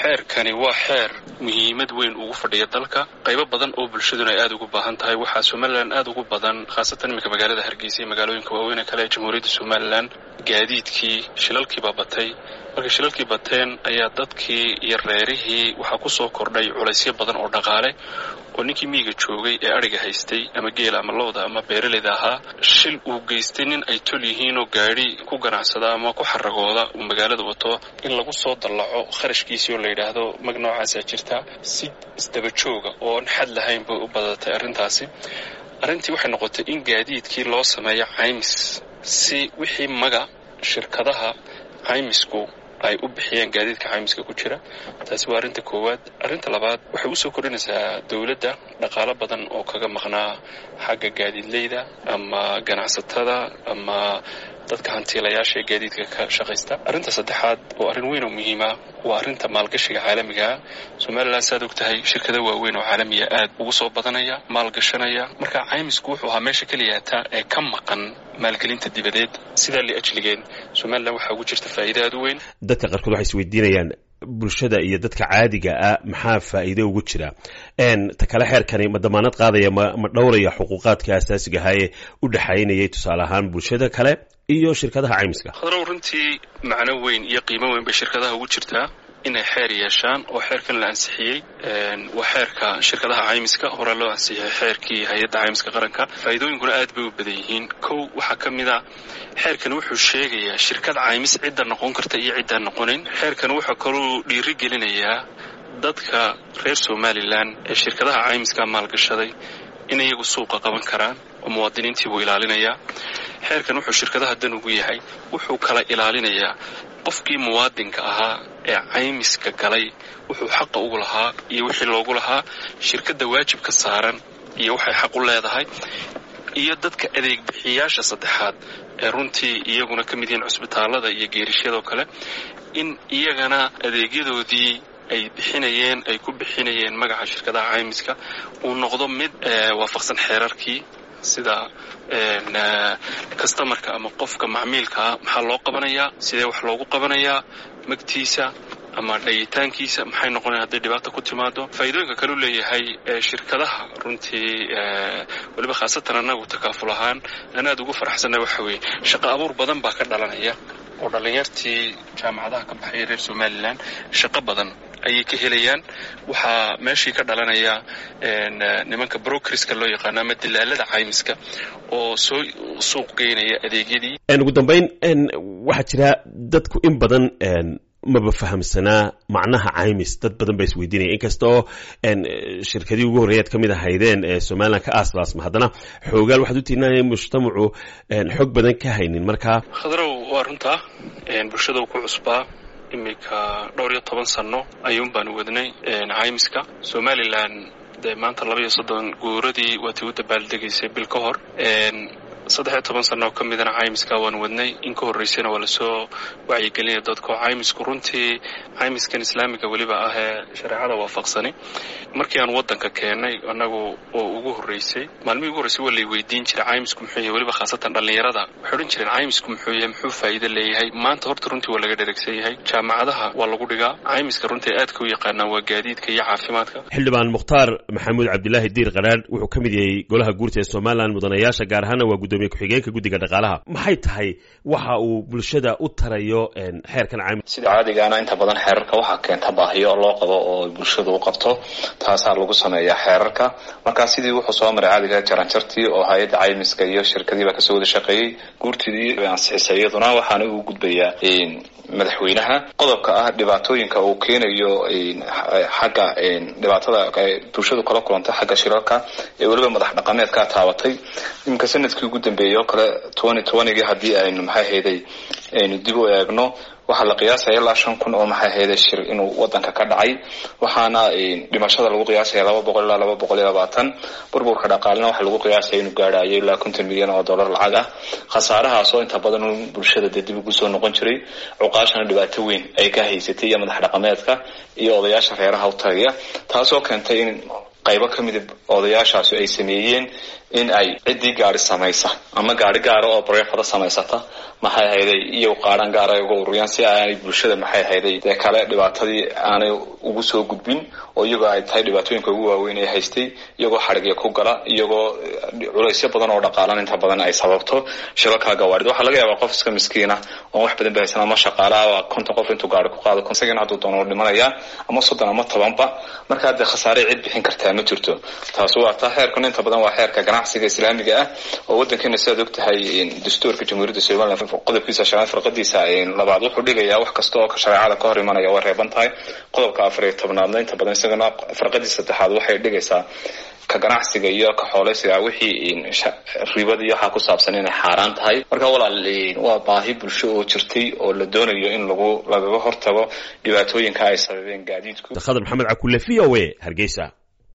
xeerkani waa xeer muhiimad weyn ugu fadhiya dalka qaybo badan oo bulshaduna ay aada ugu baahan tahay waxaa somalilan aada ugu badan khaasatan iminka magaalada hargeysa iyo magaalooyinka waaweyn ee kale ee jamhuuriyadda somalilan gaadiidkii shilalkiibaa batay markay shilalkii bateen ayaa dadkii iyo reerihii waxaa ku soo kordhay culaysyo badan oo dhaqaale oo ninkii miyiga joogay ee adhiga haystay ama geela ama lowda ama beeraleyda ahaa shil uu geystay nin ay tol yihiinoo gaadhi ku ganacsada ama ku xaragooda uu magaalada wato in lagu soo dallaco kharashkiisii oo la yidhaahdo mag noocaasaa jirta si isdaba jooga ooan xad lahayn bay u badatay arrintaasi arrintii waxay noqotay in gaadiidkii loo sameeyo caymis si wixii maga shirkadaha caymisku ay u bixiyeen gaadiidka caymiska ku jira taasi waa arrinta koowaad arrinta labaad waxay usoo kordhinaysaa dowladda dhaqaalo badan oo kaga maqnaa xagga gaadiidleyda ama ganacsatada ama dadka hantiilayaasha ee gaadiidka ka shaqaysta arrinta saddexaad oo arrin weyn oo muhiima waa arrinta maalgashiga caalamigaa somalilan saaad og tahay shirkado waaweyn oo caalamiya aad ugu soo badanaya maalgashanaya marka caymisku wuxuu ahaa meesha keliyaata ee ka maqan maalgelinta dibadeed sidaa liajligeen somalilan waxaa ugu jirta faa'iida aad u weyn dadka qaarkood waxay isweydiinayaan bulshada iyo dadka caadiga ah maxaa faa'iido ugu jira ta kale xeerkani ma damaanad qaadaya ma ma dhowraya xuquuqaadka asaasiga ahaa ee u dhexaynayay tusaale ahaan bulshada kale iyo shirkadaha caymiska khadrow runtii macno weyn iyo qiimo weyn bay shirkadaha ugu jirtaa inay xeer yeeshaan oo xeerkan la ansixiyey waa xeerka shirkadaha caymiska hore loo ansixiyey xeerkii hay-adda caymiska qaranka faa'iidooyinkuna aad bay u badan yihiin kow waxaa ka mid a xeerkan wuxuu sheegayaa shirkad caymis cidda noqon karta iyo ciddaan noqonayn xeerkan wuxuu kaluu dhiiri gelinayaa dadka reer somalilan ee shirkadaha caymiska maalgashaday in iyagu suuqa qaban karaan oo muwaadiniintii buu ilaalinayaa xeerkan wuxuu shirkadaha dan ugu yahay wuxuu kala ilaalinayaa qofkii muwaadinka ahaa ee caymiska galay wuxuu xaqa ugu lahaa iyo wixii loogu lahaa shirkadda waajibka saaran iyo waxay xaq u leedahay iyo dadka adeeg bixiyaasha saddexaad ee runtii iyaguna ka mid yihiin cusbitaallada iyo geerishadoo kale in iyagana adeegyadoodii ay bixinayeen ay ku bixinayeen magaca shirkadaha caymiska uu noqdo mid waafaqsan xeerarkii sida kastamarka ama qofka macmiilkaa maxaa loo qabanayaa sidee wax loogu qabanayaa magtiisa ama dhayitaankiisa maxay noqonaya hadday dhibaata ku timaado faa'iidooyinka kaleu leeyahay shirkadaha runtii weliba khaasatan annagu takaaful ahaan aan aad ugu faraxsanna waxa weeye shaqo abuur badan baa ka dhalanaya oo dhallinyartii jaamacadaha ka baxaya reer somalilan shaqo badan ayay ka helayaan waxaa meeshii ka dhalanaya nimanka brokeriska loo yaqaano ama dilaalada caymiska oo soo suuq geynaya adeegyadii ugu dambayn waxaa jira dadku in badan maba fahamsanaa macnaha caymis dad badan baa isweydiinaya inkasta oo shirkadii ugu horreeyaad ka mid ahaydeen ee somalilan ka aaslaasma haddana xoogaal waxaad u tiinaya mujtamacu xog badan ka haynin markaa khadrow waa runtaa bulshada ku cusbaa iminka dhowr iyo toban sanno ayuun baanu wadnay caymiska somalilan dee maanta laba iyo soddon guuradii waatii u dabaaldegaysay bil ka hor saddex iyo toban sanno oo ka midana caymiska waan wadnay in ka horraysayna waa lasoo wacyigelinaya dadko caymisku runtii caymiskan islaamiga weliba ah ee shareecada waafaqsani markii aan waddanka keennay annagu oo ugu horraysay maalmihii ugu horraysay waa lay weydiin jiray caymisku muxuu yahay weliba khaasatan dhallinyarada waxay odhan jireen caymisku muxuu yahay muxuu faa'iido leeyahay maanta horta runtii waa laga dheregsan yahay jaamacadaha waa lagu dhigaa caymiska runtii aadka u yaqaanaan waa gaadiidka iyo caafimaadka xildhibaan mukhtaar maxamuud cabdilaahi diir qaraadh wuxuu ka mid yahay golaha guurta ee somalilan mudanayaasha gaar ahaana waa gudoomiye ku-xigeenka guddiga dhaqaalaha maxay tahay waxa uu bulshada u tarayo xeerkan caymis sida caadigaana inta badan xeerarka waxaa keenta baahiyo loo qabo oo bulshadu u qabto taasaa lagu sameeyaa xeerarka markaa sidii wuxuu soo maray caadiga jaranjartii oo hay-adda caymiska iyo shirkadiiba kasoo wada shaqeeyey guurtidii bay ansixisay iyaduna waxaana uu gudbayaa madaxweynaha qodobka ah dhibaatooyinka uu keenayo xagga dhibaatada bulshadu kala kulanta xagga shirarka ee weliba madax dhaqameedkaa taabatay iminka sanadkii ugu dambeeyey oo kale twenty twentygii haddii aynu maxay hayday aynu dib u eegno waxaa la qiyaasaya ilaa shan kun oo maxay hayday shir inuu wadanka ka dhacay waxaana dhimashada lagu qiyaasaya laba boqol ilaa laba boqol iyo labaatan burburka dhaqaalena waxaa lagu qiyaasaya inuu gaadhayo ilaa konton milyan oo dollar lacag ah khasaarahaas oo inta badan bulshada dee dib ugu soo noqon jiray cuqaashana dhibaato weyn ay ka haysatay iyo madax dhaqameedka iyo odayaasha reeraha u tagaya taasoo keentay in qaybo ka mida odayaashaasi ay sameeyeen in ay ciddii gaari samaysa ama gaari gaara oo bareefada samaysata maxay ahayday iyo qaadhan gaara ay uga ururiyaan si aanay bulshada maxay ahayday dee kale dhibaatadii aanay ugu soo gudbin oo iyagoo ay tahay dhibaatooyinka ugu waaweyn ee haystay iyagoo xadhigya ku gala iyagoo culaysyo badan oo dhaqaalan inta badan ay sababto shilalkaa gawaadhid waxaa laga yaabaa qof iska miskiina oon wax badan ba haysan ama shaqaalaha konton qof intuu gaari ku qaado konsagiina hadduu doono dhimanaya ama soddon ama tobanba markaa dee khasaare cid bixin kartaa ma jirto taasi waa taa xeerkan inta badan waa xeerka ganacsiga islaamiga ah oo waddankeena sidaad og tahay dastuurka jamhuuriyadda somalilan qodobkiisa shanaad farqadiisa labaad wuxuu dhigayaa wax kasta oo shareecada ka hor imanaya way reeban tahay qodobka afar iyo tobnaadna inta badan isagana farqadiisa saddexaad waxay dhigaysaa ka ganacsiga iyo ka xooleysiga wixii ribada iyo waxaa ku saabsan inay xaaraan tahay marka walaal waa baahi bulsho oo jirtay oo la doonayo in lagu lagaga hortago dhibaatooyinka ay sababeen gaadiidku khadar maxamed cakulle v o a hargeysa